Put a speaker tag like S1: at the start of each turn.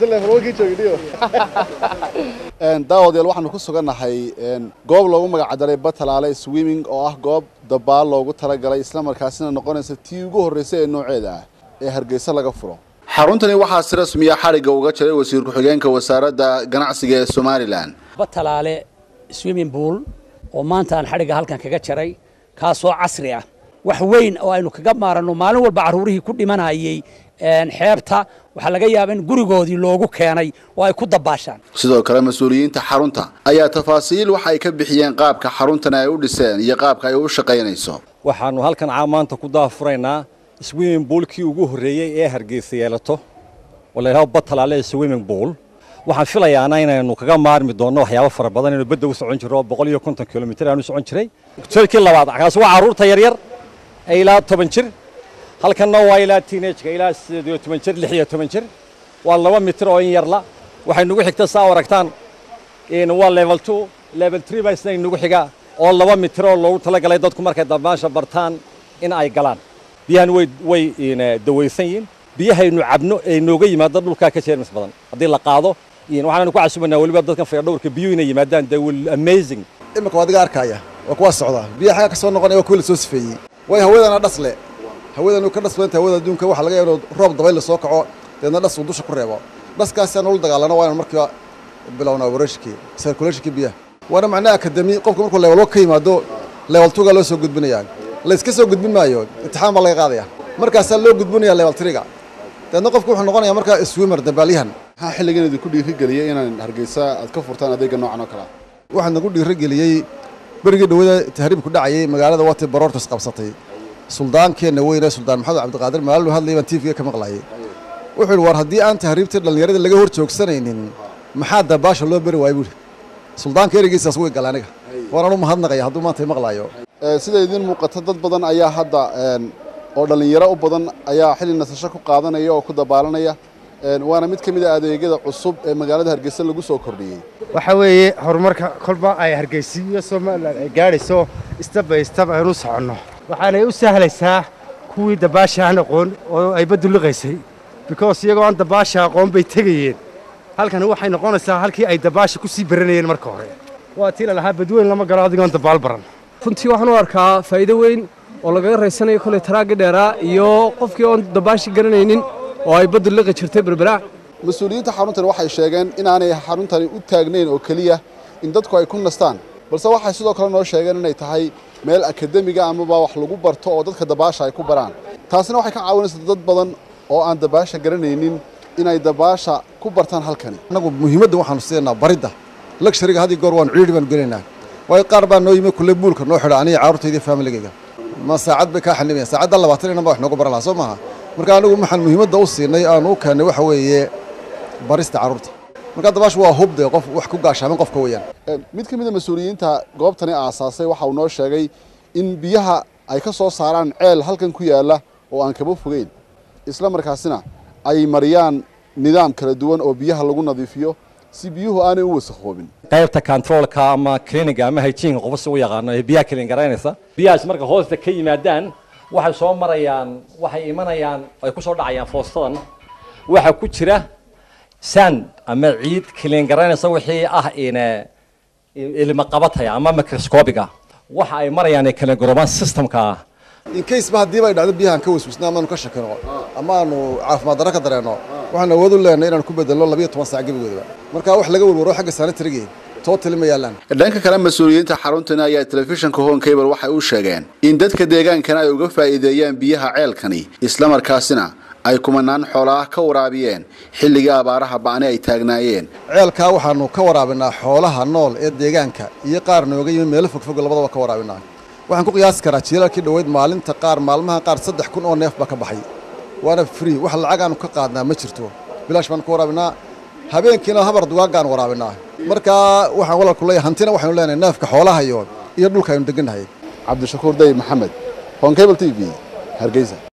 S1: daawadayaal waxaanu ku sugannahay goob loogu magacdaray batalaale swimming oo ah goob dabaal loogu talagalay islamarkaasina noqonaysa tii ugu horreysay ee nooceeda ah ee hargeysa laga furo xaruntani waxaa si rasmiya xadhigga uga jiray wasiir ku-xigeenka wasaaradda ganacsiga ee somalilan
S2: batalaale swimming pool oo maanta aan xadhigga halkan kaga jaray kaasoo casri ah wax weyn oo aynu kaga maaranno maalin walba carruurihii ku dhimanayay xeebta waxaa laga yaaba in gurigoodii loogu keenay oo ay ku dabaashaan
S1: sidoo kale mas-uuliyiinta xarunta ayaa tafaasiil waxa ay ka bixiyeen qaabka xaruntani ay u dhiseen iyo qaabka ay u shaqaynayso
S3: waxaannu halkan maanta ku daafuraynaa swimming boolkii ugu horreeyey ee hargeysa yeelato oo la yidhahdo batalaale swimming bool waxaan filayaana inaynu kaga maarmi doonno waxyaabo fara badan inaynu badda u socon jirro oo boqol iyo konton kilomitir aanu socon jiray jeelkii labaad kaasi waa carruurta yaryar ee ilaa toban jir halkanna waa ilaa teenageka ilaa sideed iyo toban jir lix iyo toban jir waa laba mitir oo in yarla waxay nagu xigta saa u aragtaan waa level two level three baa isna inagu xiga oo laba mitir oo loogu talagalay dadku markay dabaasha bartaan in ay galaan biyahan way way dawaysan yihiin biyahaynu cabno ee nooga yimaado dhulkaa ka jeermis badan haddii la qaado waxaanu ku casubanaa weliba dadkan fayadhowrka biyuhu inay yimaadaan they will amazing
S4: imika waa adiga arkaya waa kuwa socda biyaha xagga ka soo noqonaya waa kuwa la soo sifeeyey way hawadana dhas le hawadanu ka dhas badanta hawada adduunka waxaa laga yaaba roob dabayl la soo kaco deedna dhas uu dusha ku reebo dhaskaasaan ula dagaalano waa inaan markiiba bilownaa wareeshkii circulationkii biyaha waana macnaha akademi qofka markuu level ka yimaado level twoga loo soo gudbinayaa la iska soo gudbin maayo imtixaan baa laga qaadaya markaasaa loo gudbinaya level threega deedna qofku wuxuu noqonayaa markaa swimmer dabaalyahan
S1: maxaa xilligan idinku dhiirigeliyey inaan hargeysa aad ka furtaan adeega noocan oo kale
S4: waxaa nagu dhiirigeliyey berigii dhawada tahriibku dhacayay magaalada waati baroortas qabsatay suldaankeenna weyne suldaan maxamed cabdiqaadir maalin u hadlayay baan tvga ka maqlayay wuxuu yidhi war haddii aan tahriibtii dhallinyarada laga hor joogsanaynin maxaa dabaasha loo beri waaya buuri suldaanka ereygiisaas way gala aniga waanaan u mahadnaqaya hadduu maanta maqlaayo
S1: sida idiin muuqata dad badan ayaa hadda oo dhallinyaro u badan ayaa xilli nasasho ku qaadanaya oo ku dabaalanaya waana mid ka mid a adeegyada cusub ee magaalada hargeysa lagu soo kordhiyey
S5: waxa weeye horumarka kolba ay hargeysa iyo somalilan ay gaadhayso step by step aynu soconno waxaanay u sahlaysaa kuwii dabaasha aan aqoon oo ay baddu liqaysay because iyagoo aan dabaasha aqoon bay tegayeen halkani waxay noqonaysaa halkii ay dabaasha ku sii baranayeen marka hore waa tii la lahaa badweyn lama galo adigoon dabaal baran
S6: runtii waxaan u arkaa faa'iido weyn oo lagaga raysanayo kolay taraagga dheeraa iyo qofkii oon dabaashi garanaynin oo ay baddu liqi jirtay berberaac
S1: mas-uuliyiinta xaruntani waxay sheegeen inaanay xaruntani u taagnayn oo keliya in dadku ay ku nastaan balse waxay sidoo kale noo sheegeen inay tahay meel akademiga amaba wax lagu barto oo dadka dabaasha ay ku baraan taasina waxay ka caawinaysaa dad badan oo aan dabaasha garanaynin inay dabaasha ku bartaan halkani
S4: annagu muhiimadda waxaanu siinaa baridda luxuriga had iyo goor waanu ciidhi baanu gelaynaa waayo qaar baa noo yimi kulle buulka noo xidha aniga carruurtayda iyo faamiligayga ma saacad bay kaa xanibayan saacadda labaatan inan baa wax noogu baran lahaa soo maaha marka anigu waxaan muhiimadda u siinay aanu u keennay waxa weeye barista carruurta marka dabaashu waa hubde qof wax ku gaashaamin qofka weeyaan
S1: mid ka mid a mas-uuliyiinta goobtani aasaasay waxa uu noo sheegay in biyaha ay ka soo saaraan ceel halkan ku yaalla oo aan kaba fogeyn isla markaasina ay mariyaan nidaam kala duwan oo biyaha lagu nadiifiyo si biyuhu aanay u wasakhoobin
S3: qaybta controlka ama cliniga ama hygiene qofa si u yaqaano ee biyaha clean garaynaysa biyahaas marka hoosta ka yimaadaan waxay soo marayaan waxay imanayaan ay ku soo dhacayaan foostadan waxa ku jira sand ama ciid clean garaynaysa wixii ah ina ilma qabataya ama microscopiga waxa ay marayaan ee kala gorobaan systemka ah
S4: in case ba haddii bay dhacdo biyahan ka waswisna amaanu ka shakino ama aanu caafimaad darro ka dareenno waxaan awood u leenahay inaan ku bedelno labiyo toban saac gebigoodaba marka wax laga warwaro xagga sanitarigii tootali ma yaallaan
S1: dhanka kale mas-uuliyiinta xaruntani ayaa telefishinka hon cable waxay u sheegeen in dadka deegaankana ay uga faa'iideeyaan biyaha ceelkani islamarkaasina ay kumanaan xoolaah ka waraabiyeen xilligii abaaraha ba'ni ay taagnaayeen
S4: ceelkaa waxaanu ka waraabinaa xoolaha nool ee deegaanka iyo qaar nooga yimi meelo fogfog labadaba ka waraabinaa waxaan ku qiyaasi karaa jiilalkii dhoweyd maalinta qaar maalmaha qaar saddex kun oo neef baa ka baxay waana free wax lacag aanu ka qaadnaa ma jirto bilaash baanu ka waraabinaa habeenkiina habar dugaaggaan waraabinaa markaa waxaan walaalku leeyahay hantina waxaynu leenahay neefka xoolaha iyo iyo dhulka aynu degannahay
S1: cabdishakuur dayib maxamed hon cable t v hargeysa